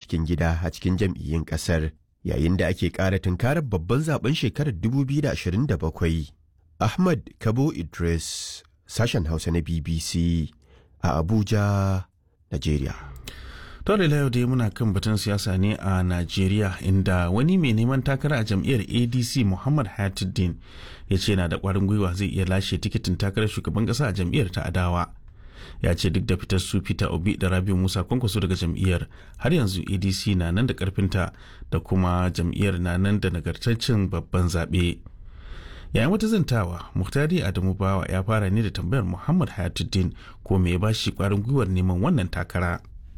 cikin gida a cikin jam'iyyun ƙasar yayin da ake ƙara tunkarar babban zaben shekarar 2027. Ahmad Kabo Idris, sashen Hausa na BBC a Abuja, Najeriya. Tore yau dai muna kan batun siyasa ne a Najeriya inda wani mai neman takara a jam'iyyar ADC Muhammad Hayatuddin ya ce na da ƙwarin gwiwa zai iya lashe tikitin takarar shugaban ƙasa a jam'iyyar ta Adawa. Ya ce duk da fitar su Peter Obi da Rabiu Musa kwankwaso daga jam'iyyar har yanzu ADC na nan da ƙarfinta da kuma jam'iyyar na nan da nagartaccen babban zaɓe. yayin wata zantawa muhtari adamu bawa ya fara ne da tambayar muhammad hayatuddin ko me ya ba shi kwarin gwiwar neman wannan takara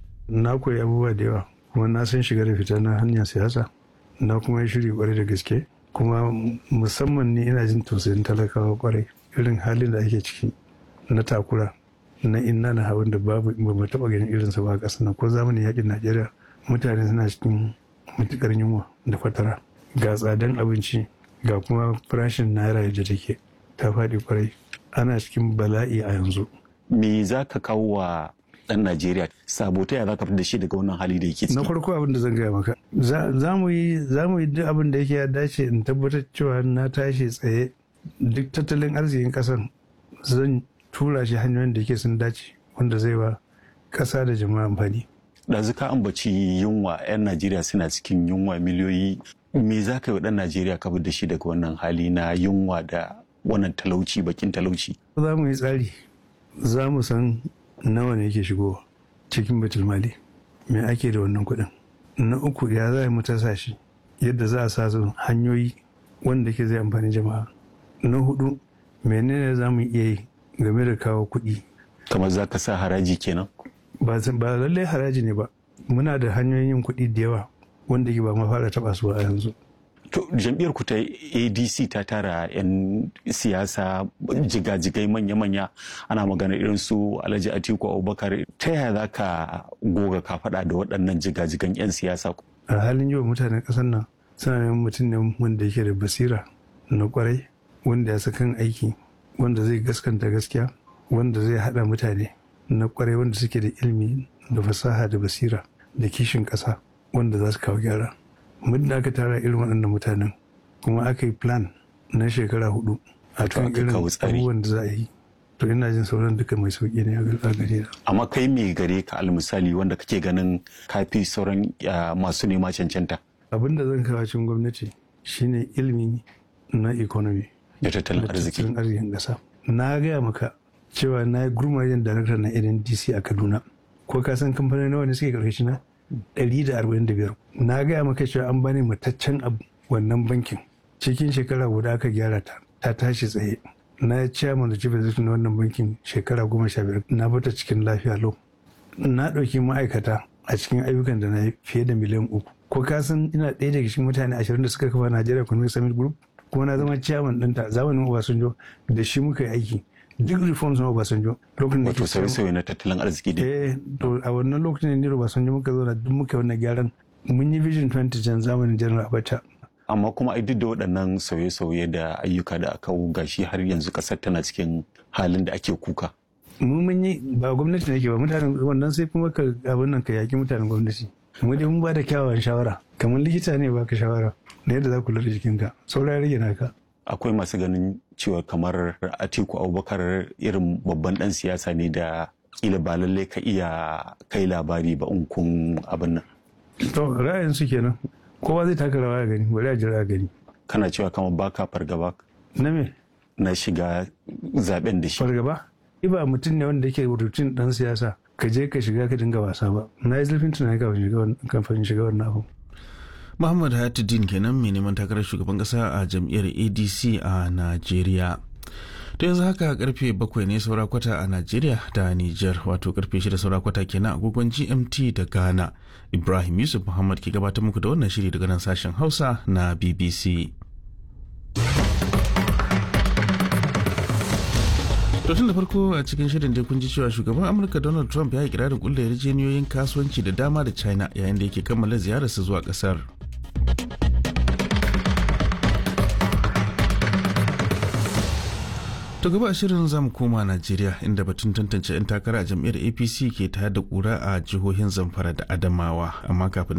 na koyi abubuwa da yawa kuma na san shiga da fita na hanyar siyasa na kuma yi shiri kwarai da gaske kuma musamman ni ina jin tausayin talakawa kwarai irin halin da ake ciki na takura na inna na hawan da babu ba mu taba ganin irinsa ba a ƙasa na ko zamanin yakin najeriya mutane suna cikin matukar yunwa da fatara ga tsadan abinci ga kuma farashin naira da take ta faɗi kwarai ana cikin bala'i a yanzu. me za ka kawo wa ɗan najeriya sabo ta za ka da shi daga wannan hali da yake ciki na farko abin da zan gaya maka za mu yi duk abin da yake ya dace in tabbatar cewa na tashi tsaye duk tattalin arzikin ƙasar zan tura shi hanyoyin da yake sun dace wanda zai ba ƙasa da jama'a amfani ɗazu ka ambaci yunwa 'yan najeriya suna cikin yunwa miliyoyi me za ka yi wa ɗan najeriya ka da shi daga wannan hali na yunwa da wannan talauci bakin talauci za mu yi tsari za mu san nawa ne yake shigowa cikin batul mali me ake da wannan kuɗin na uku ya za mu tasa shi yadda za a sa su hanyoyi wanda ke zai amfani jama'a na hudu menene za mu iya yi game da kawo kuɗi kamar za ka sa haraji kenan ba lallai haraji ne ba muna da hanyoyin yin kuɗi da yawa wanda ke ba ma fara taɓa su a yanzu To jam'iyyar ku ta ADC ta tara 'yan siyasa jigajigai manya-manya ana magana irin su Alhaji Atiku Abubakar ta yaya za ka goga ka faɗa da waɗannan jigajigan 'yan siyasa? A halin yau mutanen ƙasar nan suna neman mutum ne wanda yake da basira na kwarai wanda ya sakan aiki wanda zai gaskanta gaskiya wanda zai haɗa mutane na kwarai wanda suke da ilimi da fasaha da basira da kishin ƙasa wanda za su kawo gyara. muddin aka tara irin waɗannan mutanen kuma aka yi plan na shekara hudu a kan irin abubuwan da za a yi to ina jin sauran duka mai sauƙi ne a gare amma kai me gare ka almisali wanda kake ganin kafi sauran masu nema cancanta abin da zan kawo cikin gwamnati shine ilimi na economy da tattalin arziki tattalin arzikin ƙasa na gaya maka cewa na yi gurmajen darakta na ndc a kaduna ko ka san kamfanin nawa ne suke ƙarƙashi na 145 na gaya maka cewa an bani mataccen abu wannan bankin cikin shekara guda aka gyara ta ta tashi tsaye na chairman da chief executive na wannan bankin shekara goma sha biyar na bata cikin lafiya lau na ɗauki ma'aikata a cikin ayyukan da na yi fiye da miliyan uku ko ka san ina ɗaya daga cikin mutane ashirin da suka kafa Nigeria Economic Summit Group kuma na zama chairman ɗinta zamanin Obasanjo da shi muka yi aiki duk reforms na Obasanjo lokacin da wato sauye-sauye na tattalin arziki da eh to a wannan lokacin ne Obasanjo muka zo na duk muka wannan gyaran mun yi vision 2010 zamanin General Abacha amma kuma ai duk da waɗannan sauye-sauye da ayyuka da aka gashi har yanzu ƙasar tana cikin halin da ake kuka mu mun yi ba gwamnati ne ke ba mutanen wannan sai kuma ka abin nan ka yaki mutanen gwamnati mu dai mun ba da kyawawan shawara kamar likita ne baka shawara na yadda za ku lura jikinka saura ya rage naka akwai masu ganin cewa kamar atiku abubakar irin babban dan siyasa ne da kila ba lallai ka iya kai labari ba in kun abin nan to ra'ayin su kenan kowa zai taka rawa ya gani bari a jira a gani kana cewa kamar baka fargaba na me na shiga zaben da shi fargaba ba mutum ne wanda yake rutun dan siyasa ka je ka shiga ka dinga wasa ba na yi zurfin tunani kafin shiga wannan abu Muhammad Hayatuddin kenan mai neman takarar shugaban kasa a jam'iyyar ADC a Najeriya. To yanzu haka karfe bakwai ne saura kwata a Najeriya da Niger wato karfe shida saura kwata kenan agogon GMT da Ghana. Ibrahim Yusuf Muhammad ke gabatar muku da wannan shiri daga nan sashen Hausa na BBC. To tun da farko a cikin shirin dai kun ji cewa shugaban Amurka Donald Trump ya yi kirarin kulle yarjejeniyoyin kasuwanci da dama da China yayin da yake kammala ziyararsa zuwa kasar. To gaba a shirin zamu koma Najeriya inda batun tantance 'yan takara a jam'iyyar APC ke tayar da kura a jihohin Zamfara da Adamawa amma kafin